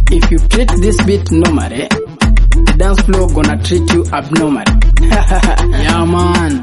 If you treat this beat normally, the dance floor gonna treat you abnormally. yeah man.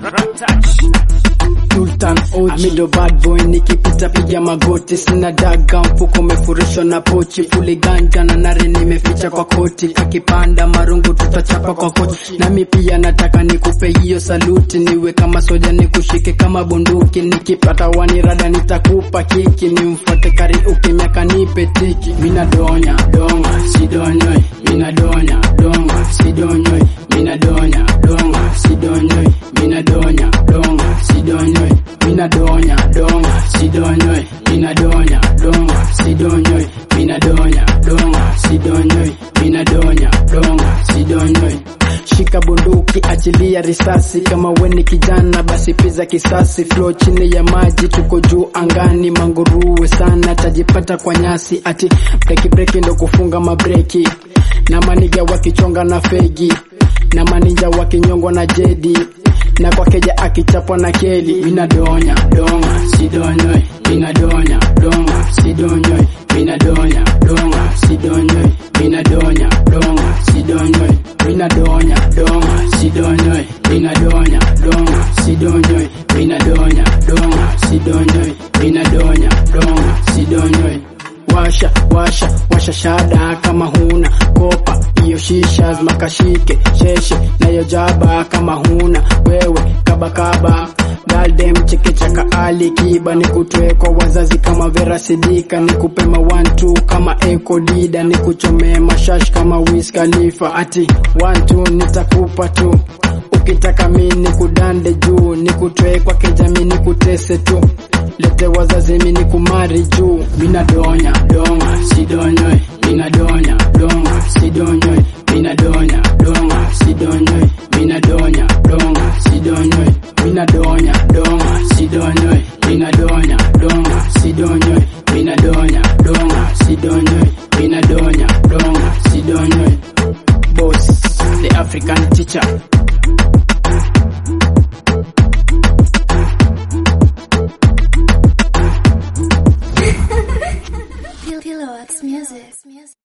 Sultan Oji middle bad boy nikipita piga magoti sina daga mfuko umefurishwa na pochi fuli ganja na nare nimeficha kwa koti kakipanda marungu tutachapa kwa kochi nami pia nataka nikupe hiyo saluti niwe kama soja nikushike kama bunduki nikipata wanirada nitakupa kiki nimfuate kariuki miaka nipe tiki mina donya donga sidonyoi mina donya donga sidonyoi mina donya donga sidonyoi mina donya donga sidonyoi mina donya donga sidonyoi mina donya donga sidonyoi mina donya donga sidonyoi mina donya donga sidonyoi shika bunduki achilia risasi kama weni kijana basi piza kisasi flow chini ya maji tuko juu angani manguruwe sana tajipata kwa nyasi ati breki breki ndo kufunga mabreki na maniga wakichonga na fegi na maninja wakinyongwa na jedi na kwa keja akichapwa na keli minadonya donga sidonyoi minadonya donga sidonyoi minadonya donga sidonyoi minadonya donga sidonyoi minadonya donga sidonyoi minadonya donga sidonyoi minadonya donga sidonyoi minadonya donga sidonyoi washa washa washa shada kama huna kopa hiyo shisha makashike sheshe nayo jaba kama huna wewe kabakaba galdem chekechaka ali kiba nikutwe kwa wazazi kama vera sidika nikupe mawantu kama eko dida nikuchomee mashash kama Wiz Khalifa ati wantu nitakupa tu ukitaka mi nikudande juu nikutwe kwa kijami nikutese tu lete wazazi mi nikumari juu minadonya donga sidonyoi minadonya donga sidonyoi minadonya donga sidonyoi minadonya donga sidonyoi minadonya donga sidonyoi minadonya donga sidonyoi minadonya donga sidonyoi minadonya donga sidonyoi boss the african teacher